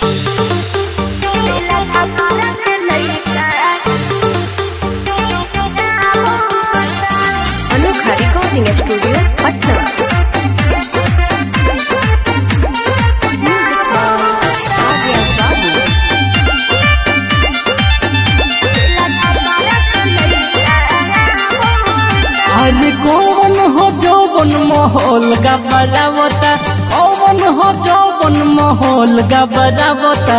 अनोखा recording studio Patna music by Arya Babu अरे कौन हो जौवन माहौल का बजावता कौन हो जौवन माहौल का बजावता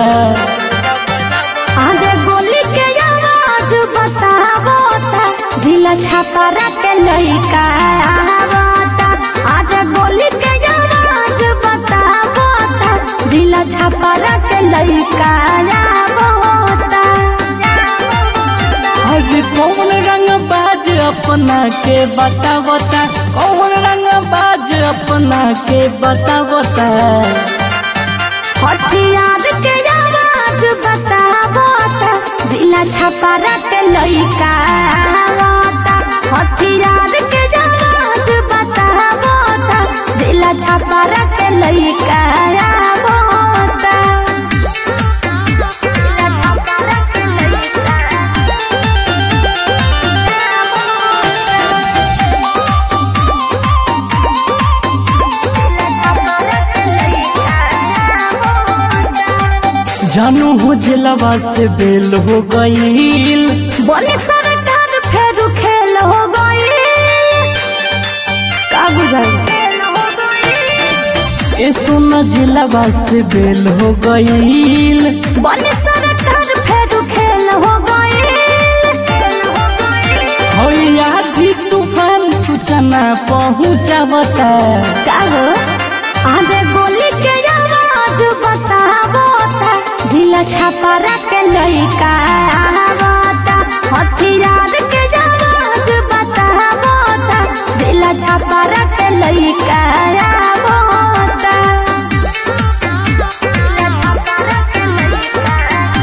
आगे गोली के आवाज बतावता जिला छापरा के लइका आवता आगे गोली के आवाज बतावता जिला छापरा के लइका आवता अरे कौन रंग बाज अपना के बतावता कौन रंग बाज अपना के बतावता हथियार के आवाज बतावता जिला छापरा के लइका आवता हथियार के आवाज बतावता जिला छापरा के लइका आवता जिला छापरा के लइका जानू हो जलवा से बेल हो गईल बोले सरकार फेर खेल हो गई का बुझाई ए सोना जलवा से बेल हो गईल बोले सरकार फेर खेल हो गई होया भी तूफान सूचना पहुँचावता का हो आधे गोली के आवाज बतावता जिला छापरा के लइका आवता हथियार के आवाज बतावता जिला छापरा के लइका आवता जिला छापरा के लइका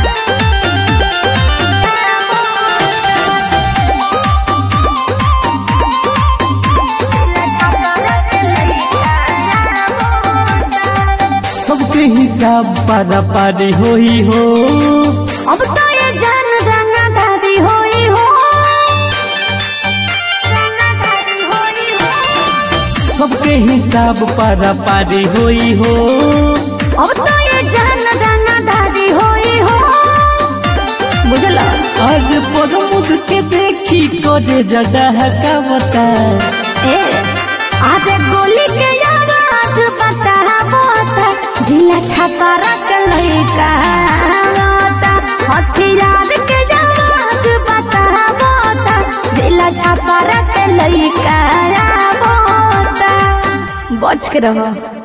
सबके हिसाब पारा पारी होई हो अब तो ये जान रंगदारी होई हो रंगदारी होई हो सबके हिसाब पारा पारी होई हो अब तो ये जान रंगदारी होई हो बुझला आज प्रमुख के देखी करे जगह का बता ए आधे गोली के आवाज बतावता जिला छापरा के लइका आवता हथियार के आवाज बतावता जिला छापरा के लइका आवता बच के रहो